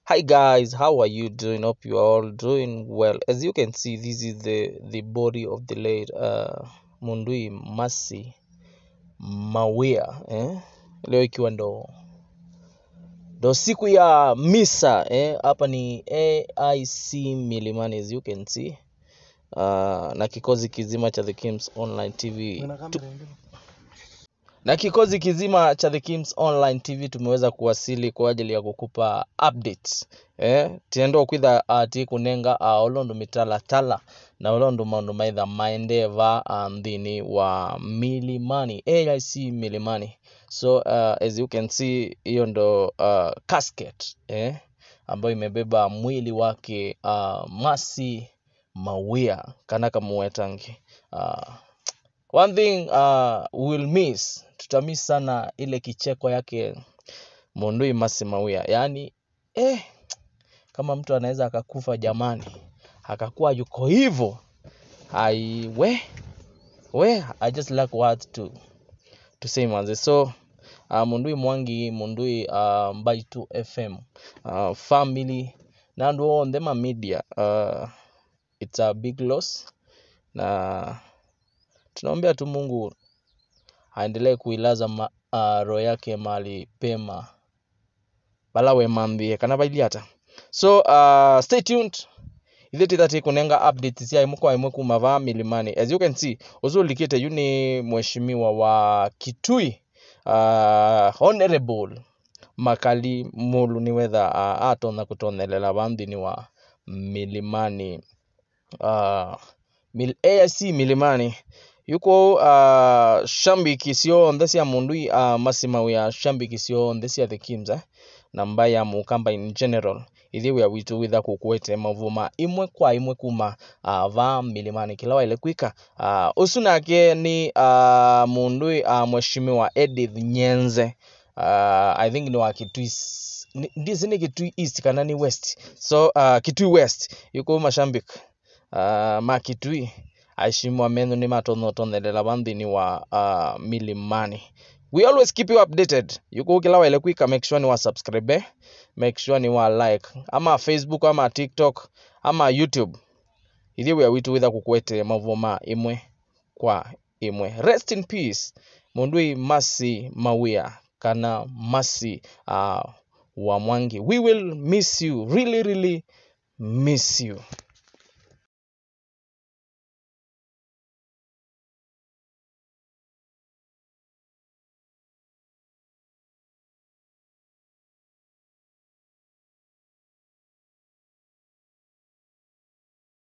Hi guys, how are you doing? Hope you are all doing well. As you can see, this is the the body of the late uh, Mundui Masi Mawia eh? Leo ikiwa ndo ndo siku ya misa eh? Hapa ni AIC Milimani as you can see uh, na kikosi kizima cha The Kims Online TV tu, na kikosi kizima cha The Kims Online TV tumeweza kuwasili kwa ajili ya kukupa updates eh tiendo kwitha ati kunenga uh, olondo mitala tala na olondo maundu maitha maendeva uh, nthini wa milimani AIC milimani so uh, as you can see hiyo ndo uh, casket eh ambayo imebeba mwili wake uh, Masi Mawia kana kamuwetangi uh, one thing uh, we'll miss tutamiss sana ile kicheko yake Mundui Masi Mawia yaani eh, kama mtu anaweza akakufa jamani akakuwa yuko hivyo ai we we I just lack words to to say manze so uh, Mundui Mwangi Mundui uh, Mbaitu FM uh, family na andu on them media uh, it's a big loss na tunaombea tu Mungu aendelee kuilaza ma, uh, roho yake mahali pema bala wemambie kana bailiata so uh, stay tuned ithe tithati kunenga updates cia imwe kwa imwe kuma va milimani as you can see uzulikite yu ni mheshimiwa wa kitui uh, honorable makali mulu ni wetha uh, atona kutonelela vanthini wa milimani uh, mil, AIC milimani yuko uh, shambiki cionthe cia mundui uh, masimawia shambiki cionthe cia the kims eh? na mbaya mukamba in general ithi wia witu witha kukwete mavuma imwe kwa imwe kuma uh, va milimani kila waile kwika uh, usu nake ni uh, mundui uh, mheshimiwa Edith Nyenze uh, I think ni wa Kitui s- ni- ndizi ni Kitui East kana ni West so uh, Kitui West yuko mashambik uh, ma Kitui aishimwa menu ni matonotonelela vanthini wa uh, milimani we always keep you updated yuko kila waile kwika make sure ni wa subscribe eh? make sure ni wa like ama facebook ama tiktok ama youtube ithi wia witu witha kukwete mavuma imwe kwa imwe rest in peace mundui masi mawia kana masi uh, wa mwangi we will miss you really really miss you